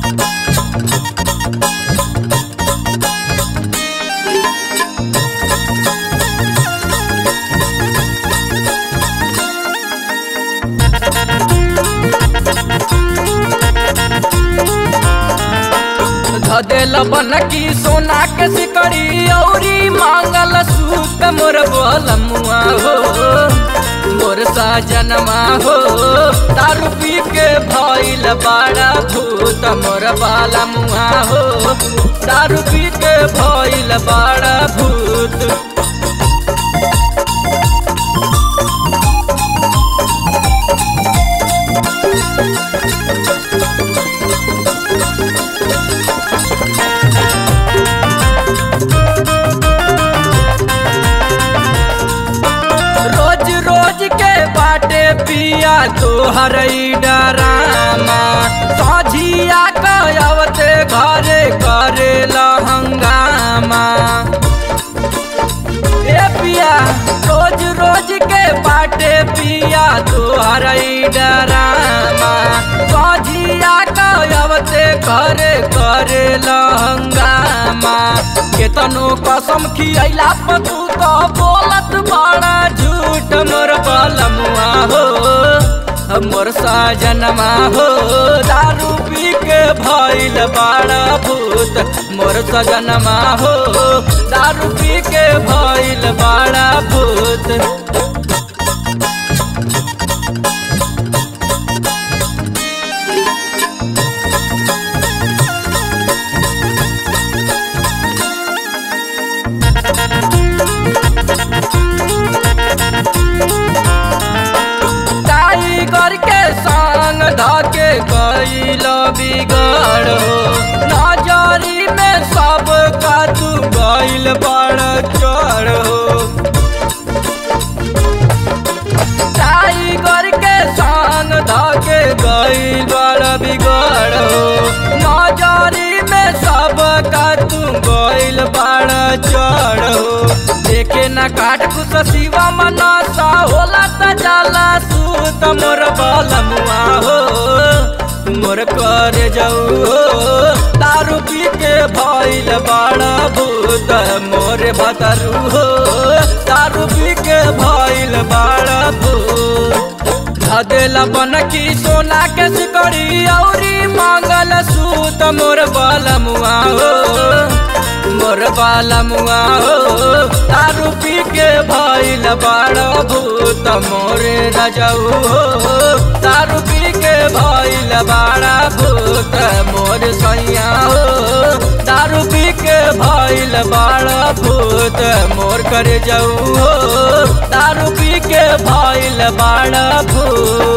धदेल बन की सोना के सिकड़ी औरी मांगल सूत मोर बोलमुआ हो मोर साजनमा हो दारू पी के भइल बड़ा भूत मोर बालमुआ हो दारू पी के भइल बड़ा भूत रोज रोज के बाटे पिया तोहर डरामा सझिया कवते घरे करे हंगामा ए पिया रोज रोज के बाटे पिया तोहर डरामा सझिया कवते घरे करे हंगामा केतनो कसम खियला पर तू तो बोलत बड़ा झूठ मोर बलमुआ हो मोर साजनमा हो दारू पी के भइल बड़ा भूत मोर सजनमा हो दारू पी के भइल बड़ा भूत टाइगर के संग धके गईल बिगड़ हो नजरी में सब का तू गईल बड़ चढ़ हो टाइगर के संग धके गईल बड़ बिगड़ हो नजरी में सब का तू गईल बड़ चढ़ हो देखे न काट कुछ शिवा मनसा होला त जाला सूत मोर बलमुआ हो मोर कर जाऊ हो दारू पी के भइल बड़ा भूत मोर भतरू हो दारू पी के भइल बड़ा भूत धदेला बन की सोना के सिकड़ी औरी मांगल सूत मोर बलमुआ हो मोर बालमुआ हो दारू पी के भइल बड़ भूत मोरे रजऊ हो दारू पी के भइल बड़ा भूत मोर सैया हो दारू पी के भइल बड़ा भूत मोर कर जाऊ हो दारू पी के भइल बड़ा भूत